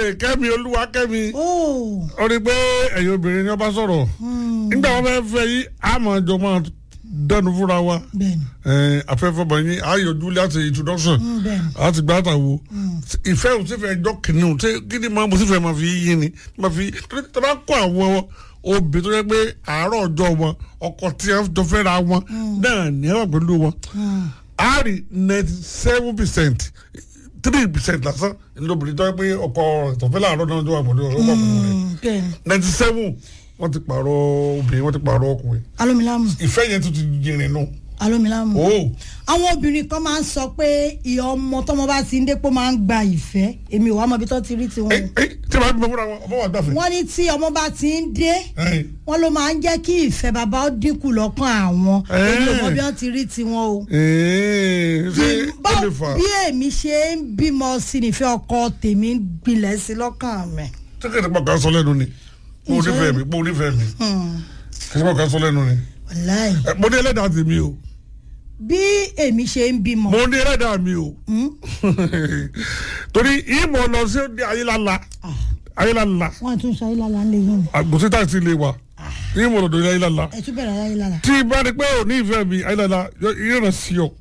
kẹ́mi olúwa kẹ́mi ó ó rí i pé ẹ̀yin obìnrin ni wọ́n bá sọ̀rọ̀ nígbà wọn fẹ́ fẹ́ yí àmọ́ jọ máa dẹnu fúnra wa bẹ́ẹ̀ni ẹ̀, afẹ́fẹ́ bọ̀ yín ayọ̀jú láti introduction Mm, bẹ́ẹ̀ni. láti gbá àtàwọ̀ ìfẹ́ ò sì fẹ́ jọ kìnìún tí kí ni máa mo sì fẹ́ máa fi yín ni máa fi torí tí a bá kó àwọn obìnrin tó yẹ pé àárọ̀ ọjọ́ wọn ọkọ tí a jọ fẹ́ ra wọn náà ní ẹ̀wọ̀n pẹ̀lú wọn a rí ninety seven percent three percent lásán lóbìnrin tó yẹ pé ọkọ ìtọ̀fẹ́ làárọ̀ náà tó wà pẹ̀lú ọkọ pẹ̀lú rẹ̀ bẹ́ẹ̀ni ninety seven wọ́n ti pààrọ̀ obìnrin wọ́n ti pààrọ̀ ọkùnrin alómilámù ìfẹ́ yẹn tún ti jìnrìn nù. alómilámù Oh. àwọn obìnrin kan máa ń sọ pé ìyá ọmọ tọmọ bá ti ń dépò máa ń gba ìfẹ́ èmi ò wá mọ ibi tó ti rí tiwọn ẹ ẹ tí a bá bímọ fúnra wọn ọmọ wa gbàfẹ́. wọ́n ní tí ọmọ bá ti ń dé Ẹ, wọ́n ló máa ń jẹ́ kí ìfẹ́ bàbá ó dínkù lọ́kàn àwọn èmi ò mọ bí wọ́n ti rí tiwọn o. ẹ, ṣé ó Bá- lè fà bí èmi ṣe ń bímọ sí nífẹ̀ẹ́ ọkọ tèmi ń gbilẹ̀ sí lọ́kàn mi. tí kìí nípa kan sọ lẹ́nu ni mo Ǹjẹ́- nífẹ̀ẹ́ mi mo nífẹ̀ẹ́ mi Hmm, kìí nípa kan sọ lẹ́nu ni wàláì. Ẹ, mo ní ẹlẹ́dàá tèmi o bí èmi ṣe ń bímọ. mo ní ẹlẹ́dàá mi o Hmm, torí ìmọ̀ lọ sí ní ayélálá ayélálá wọ́n tún ṣe ayélujára lè yín ni. àgùntí táàsì lè wà ìmọ̀ lọ́dọ̀ ní ayélálá ẹ tún bẹ̀rẹ̀ ayélujára. tí bá ní pé ò ní ìfẹ́ mi ayélálá ìrìnà sí ọ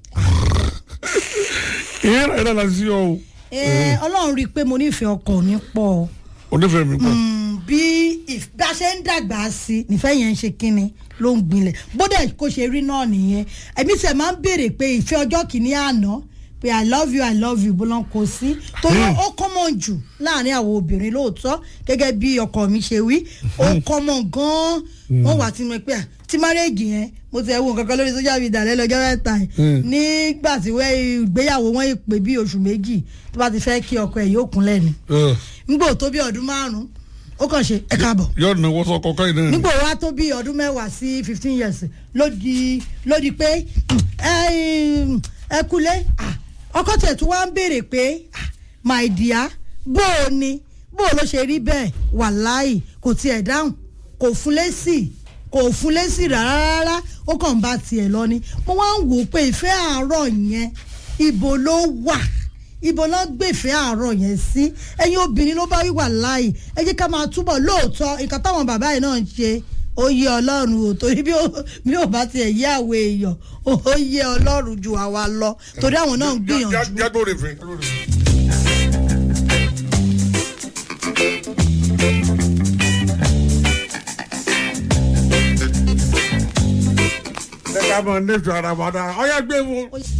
ìrìnà ayélálá sí ọ o Ẹ, ọlọ́run rí i pé mo nífẹ̀ẹ́ ọkọ mi pọ̀ o. ò nífẹ̀ẹ́ mi pọ̀ Hmm, bí ìf- bí a ṣe ń dàgbà sí i nífẹ̀ẹ́ yẹn ń ṣe kínni ló ń gbilẹ̀ bódà kò ṣe rí náà nìyẹn ẹ̀mí sẹ̀ máa ń béèrè pé ìfẹ́ ọjọ́ kìíní àná pé i love you i love you bó lọ́n kó sí torí ó common jù láàrin àwọn obìnrin lóòótọ́ gẹ́gẹ́ bí ọkọ mi ṣe wí ó common gan-an wọ́n wà tí mo pé à tí márẹ́jì yẹn mo ti ẹ̀ wo nǹkan kan lórí social media lẹ́lọ́jọ́ mẹ́ta yìí nígbà tí wẹ́ ìgbéyàwó wọn pè bí oṣù méjì tó bá ti fẹ́ kí ọkọ ẹ̀ yóò kúnlẹ̀ ni Ẹ, ngbò tó bí ọdún márùn ó kàn ṣe ẹ káàbọ̀ yóò náwó sọkọ káyìn náà ni. nígbò wá tó bí ọdún mẹ́wàá sí fifteen years ló di ló di pé ẹ ẹ kúlé ah, ọkọ tẹ̀ tó wá ń béèrè pé ah, my dear bó o ni bó o ló ṣe rí bẹ́ẹ̀ wàláì kò tiẹ̀ dáhùn kò fún lésì kò fún lésì rárá rárá ó kàn ń bá tiẹ̀ lọ ni mo wá ń wò ó pé ìfẹ́ àárọ̀ yẹn ibo ló wà ibo náà gbèfẹ́ àárọ̀ yẹn sí ẹ̀yin obìnrin ló bá wíwà láàyè ẹ jẹ́ ká máa túbọ̀ lóòótọ́ nǹkan táwọn bàbá yìí náà ń ṣe ó yé ọlọ́run o torí bí ó bí ó bá tiẹ̀ yé àwọn èèyàn ó yé ọlọ́run ju àwa lọ torí àwọn náà ń gbìyànjú. jágbó rè fẹ́. ẹ ká mọ nífẹ̀ẹ́ ara wa dára ọ̀yá gbé wo.